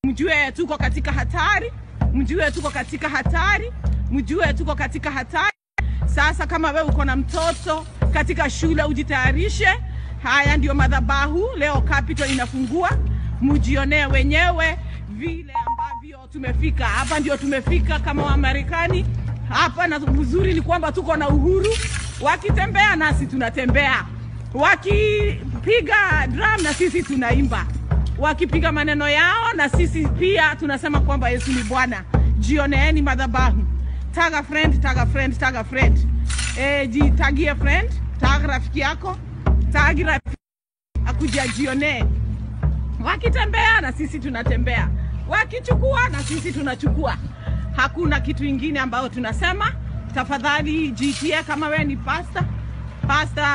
mjue tuko katika hatari, mjue tuko katika hatari, mjue tuko katika hatari. Sasa kama wewe uko na mtoto katika shule, ujitayarishe. Haya ndio madhabahu leo, Capital inafungua, mjionee wenyewe vile ambavyo tumefika hapa. Ndio tumefika kama Wamarekani hapa, na uzuri ni kwamba tuko na uhuru. Wakitembea nasi tunatembea, wakipiga drum na sisi tunaimba, wakipiga maneno yao na sisi pia tunasema kwamba Yesu ni Bwana. Jioneeni madhabahu. Taga friend, taga friend, taga friend. E, jitagie friend, tag rafiki yako, tag rafiki akuja jionee. Wakitembea na sisi tunatembea, wakichukua na sisi tunachukua. Hakuna kitu ingine ambayo tunasema. Tafadhali jitie kama wewe ni pasta pasta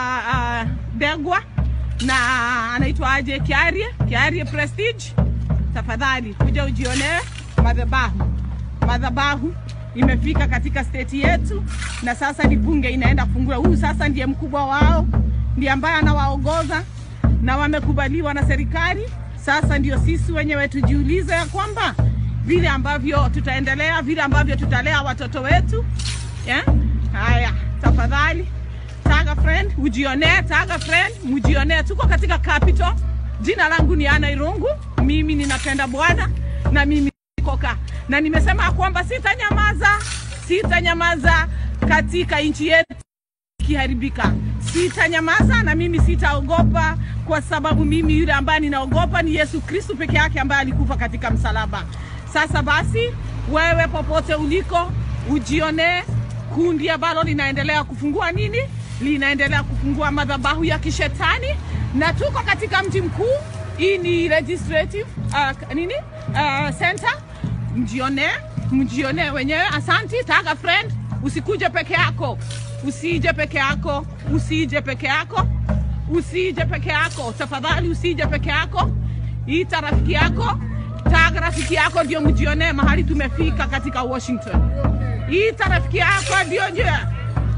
uh, Degwa na anaitwa aje Kiarie, Kiarie Prestige. Tafadhali kuja ujionee madhabahu. Madhabahu imefika katika state yetu, na sasa ni bunge inaenda kufungua. Huyu sasa ndiye mkubwa wao, ndiye ambaye anawaongoza na wamekubaliwa na serikali. Sasa ndio sisi wenyewe tujiulize ya kwamba vile ambavyo tutaendelea, vile ambavyo tutalea watoto wetu yeah? Haya, tafadhali taga friend, ujionee. Taga friend, mjionee. Tuko katika Capital. Jina langu ni Ana Irungu, mimi ninapenda Bwana na mimi koka na nimesema ya kwamba sitanyamaza, sitanyamaza katika nchi yetu ikiharibika, sitanyamaza na mimi sitaogopa, kwa sababu mimi yule ambaye ninaogopa ni Yesu Kristo peke yake ambaye alikufa katika msalaba. Sasa basi, wewe popote uliko, ujionee kundi ambalo linaendelea kufungua nini, linaendelea kufungua madhabahu ya kishetani, na tuko katika mji mkuu. Hii ni legislative uh, nini uh, center. Mjionee, mjionee wenyewe. Asanti. Taga friend, usikuje peke yako, usije peke yako, usije peke yako, usije peke yako, tafadhali usije peke yako. Ita rafiki yako, taga rafiki yako, ndio mjionee mahali tumefika katika Washington. Ita rafiki yako, ndio njia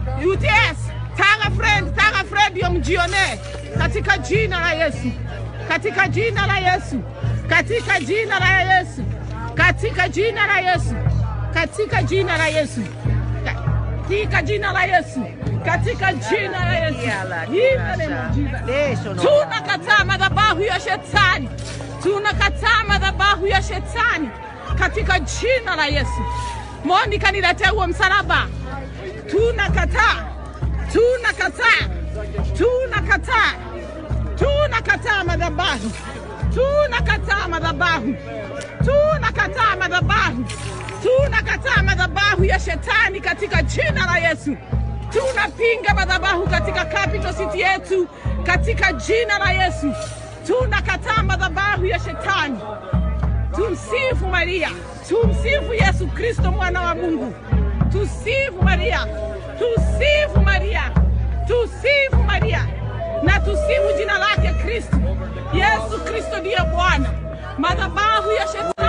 UTS. Taga friend, taga friend, ndio mjionee katika jina la Yesu, katika jina la Yesu, katika jina la Yesu, katika jina la Yesu, katika jina la Yesu, katika jina la Yesu, katika jina la Yesu. In the name of Jesus. Tunakataa madhabahu ya shetani, tunakataa madhabahu ya shetani katika jina la Yesu. Monica, niletee huo msalaba. Tunakataa, tunakataa, tunakataa, tunakataa madhabahu, tunakataa madhabahu, tunakataa madhabahu, tunakataa madhabahu ya shetani katika jina la Yesu. Tunapinga madhabahu katika capital city yetu katika jina la Yesu. Tunakataa madhabahu ya shetani. Tumsifu Maria, tumsifu Yesu Kristo mwana wa Mungu. Tusifu Maria, tusifu Maria, tusifu Maria na tusifu jina lake Kristo. Yesu Kristo ndiye Bwana. Madhabahu ya shetani